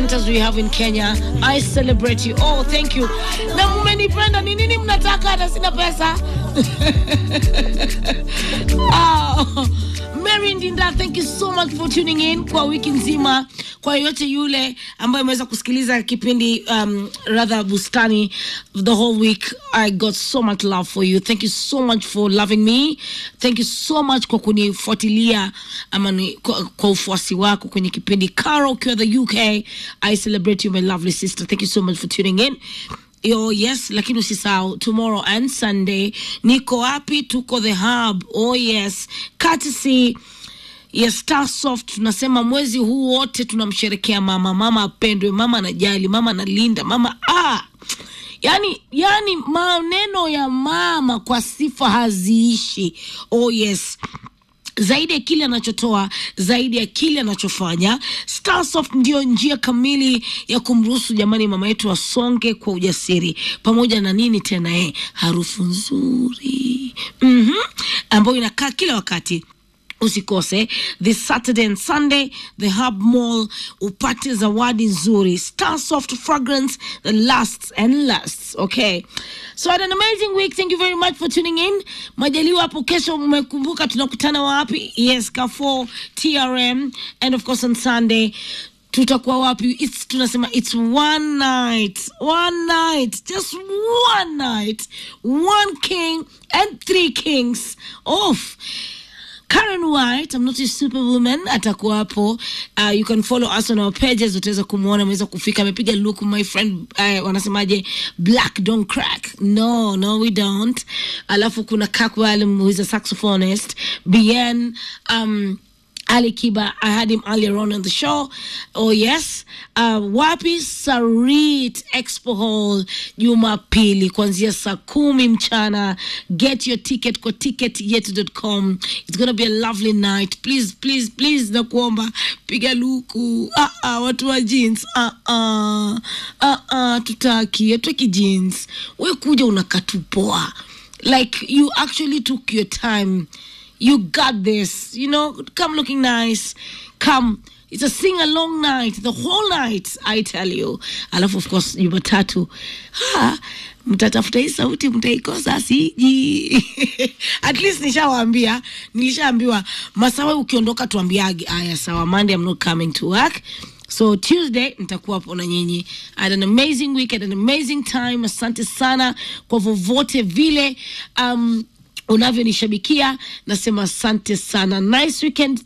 presenters we have in Kenya. I celebrate you. Oh, thank you. Na mmenipenda ni nini mnataka hata sina pesa? oh, Mary Ndinda, thank you so much for tuning in kwa wiki nzima. Kwa yote yule ambaye ameweza kusikiliza kipindi um, rather bustani the whole week, I got so much love for you. Thank you so much for loving me. Thank you so much kwa kunifuatilia ama ni, kwa, kwa ufuasi wako kwenye kipindi. Caro ukiwa the UK, I celebrate you my lovely sister. Thank you so much for tuning in. Oh yes, lakini usisahau tomorrow and Sunday niko wapi? Tuko the hub. Oh yes, courtesy ya Starsoft. Tunasema mwezi huu wote tunamsherekea mama. Mama apendwe, mama anajali, mama analinda, mama ah yani yani maneno ya mama kwa sifa haziishi. Oh yes zaidi ya kile anachotoa zaidi ya kile anachofanya starsoft ndiyo njia kamili ya kumruhusu jamani mama yetu asonge kwa ujasiri pamoja na nini tena eh, harufu nzuri mm-hmm. ambayo inakaa kila wakati usikose this saturday and sunday the hub mall upate zawadi nzuri starsoft fragrance that lasts and lasts okay so had an amazing week thank you very much for tuning in majaliwa hapo kesho mmekumbuka tunakutana wapi yes kafo trm and of course on sunday tutakuwa wapi it's, tunasema it's one night one night just one night one king and three kings off Karen White, I'm not a superwoman, atakuwa hapo. Uh, you can follow us on our pages, utaweza kumwona, ameweza kufika, amepiga look my friend, uh, wanasemaje, black don't crack. No, no we don't. Alafu kuna Kakwal who is a saxophonist, Bien, um, Ali Kiba, I had him earlier on in the show. Oh yes, uh, wapi Sarit Expo Hall Jumapili kuanzia saa kumi mchana. Get your ticket kwa ticketyetu.com. It's gonna be a lovely night. Please, please, please, nakuomba piga luku. Ah, ah, watu wa jeans. Ah, ah, ah, ah, tutaki, hatutaki jeans. We kuja unakatupoa. Like you actually took your time you got this you know come looking nice come it's a sing along night the whole night i tell you alafu of course jumatatu ha, mtatafuta hii sauti mtaikosa siji at least nishawaambia nilishaambiwa masawe ukiondoka tuambiage aya sawa monday i'm not coming to work so tuesday nitakuwa hapo na nyinyi I had an amazing week had an amazing time asante sana kwa vovote vile um, unavyonishabikia nasema asante sana nice weekend